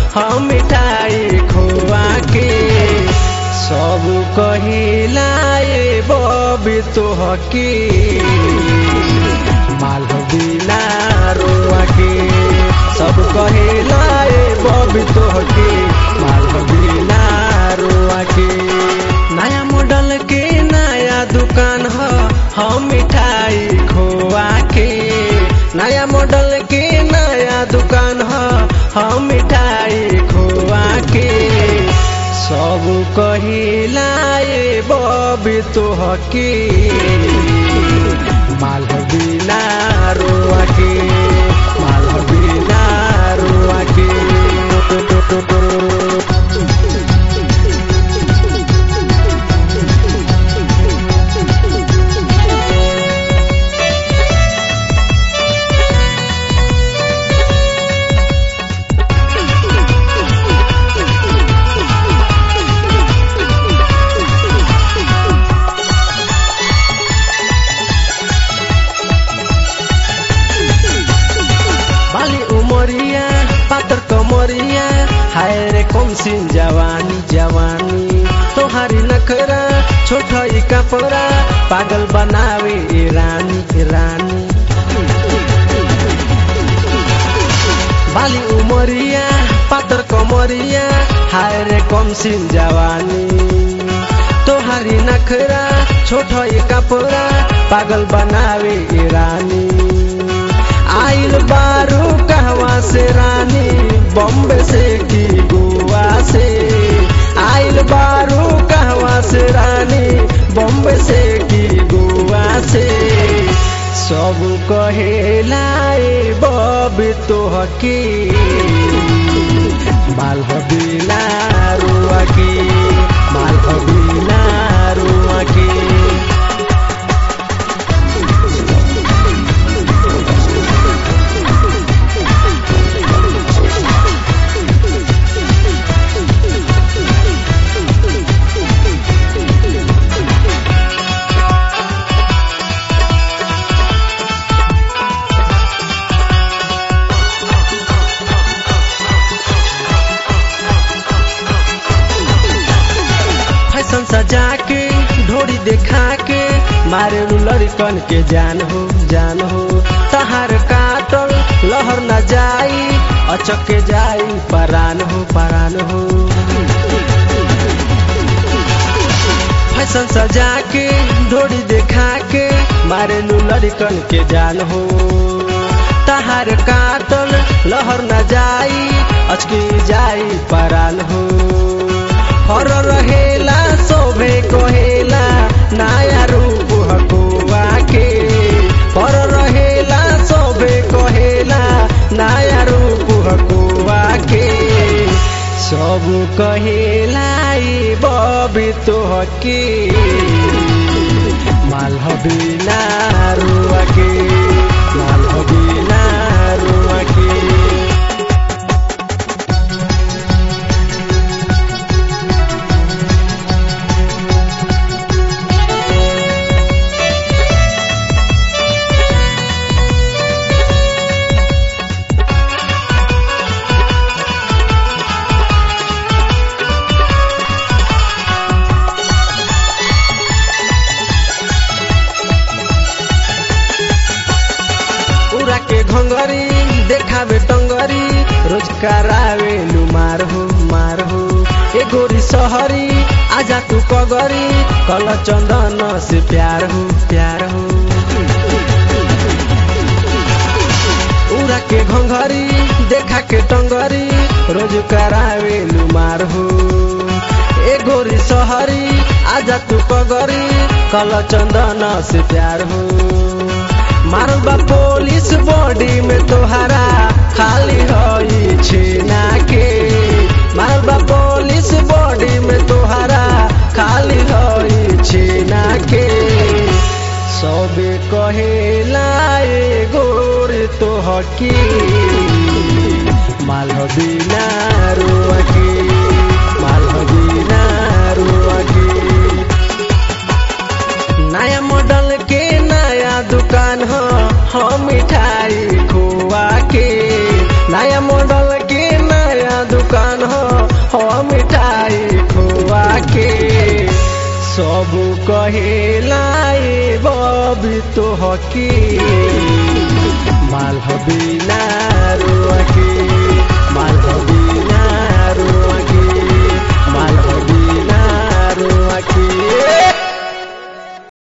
हम मिठाई खोआ के सब कहिला ए बबी तोहके माल बिना रोआ के सब कहिला ए बबी तोहके माल बिना रोआ के नया मॉडल के नया दुकान ह हम मिठाई खोआ के नया मॉडल के नया दुकान ह हम मिठाई खोआ के सब कहिला ए बबी तोहके माल बिना रोआ के माल बिना रोआ के बाली उमरिया पातर कमरिया हाय रे कम सिन जवानी जवानी तोहारी नखरा छोटई कपड़ा पागल बनावे ए रानी ए रानी बाली उमरिया पातर कमरिया हाय रे कम सिन जवानी तोहारी नखरा छोटई कपड़ा पागल बनावे ए रानी आइल बारू कहवा से रानी बॉम्बे से की गोवा से आइल बारू कहवा से रानी बॉम्बे से की गोवा से सब कहेला ए बबी तोहके माल बिना रुआ के माल बिना रुआ के फैशन सजा के ढोरी देखा के मारे लड़कन के जान हो जान हो तहार काटल लहर न जाई अचक के जाई परान हो परान हो फैशन सजा के ढोरी देखा के मारे लड़कन के जान हो तहार काटल लहर न जाई अचके जाई परान हो हर रहेला शोभे कहेला नया रूप हकुआ के हर रहेला शोभे कहेला नया रूप हकुआ के सब कहेला ए बबी तोहके माल बिना रुआ के माल बिना रुआ के उड़ा के घंगरी देखावे टंगरी रोज करावे लू मार हो मार हो ए गोरी सहरी आजा तू कगरी कल चंदन से प्यार हो प्यार हो उड़ा के घंगरी देखा के टंगरी रोज करावे लू मार हो ए गोरी सहरी आजा तू कगरी कल चंदन से प्यार हो मारल बा पुलिस बॉडी में तोहरा खाली हई छेना के मारल बा पुलिस बॉडी में तोहरा खाली हई छेना के सबे कहेला ए गोर तोहकी माल बिना रुआ के माल बिना रुआ के नया मॉडल के नया दुकान ह हम मिठाई खोआ के नया मॉडल के नया दुकान सब कहेला ए बबी तो हकी माल हबी ना रोके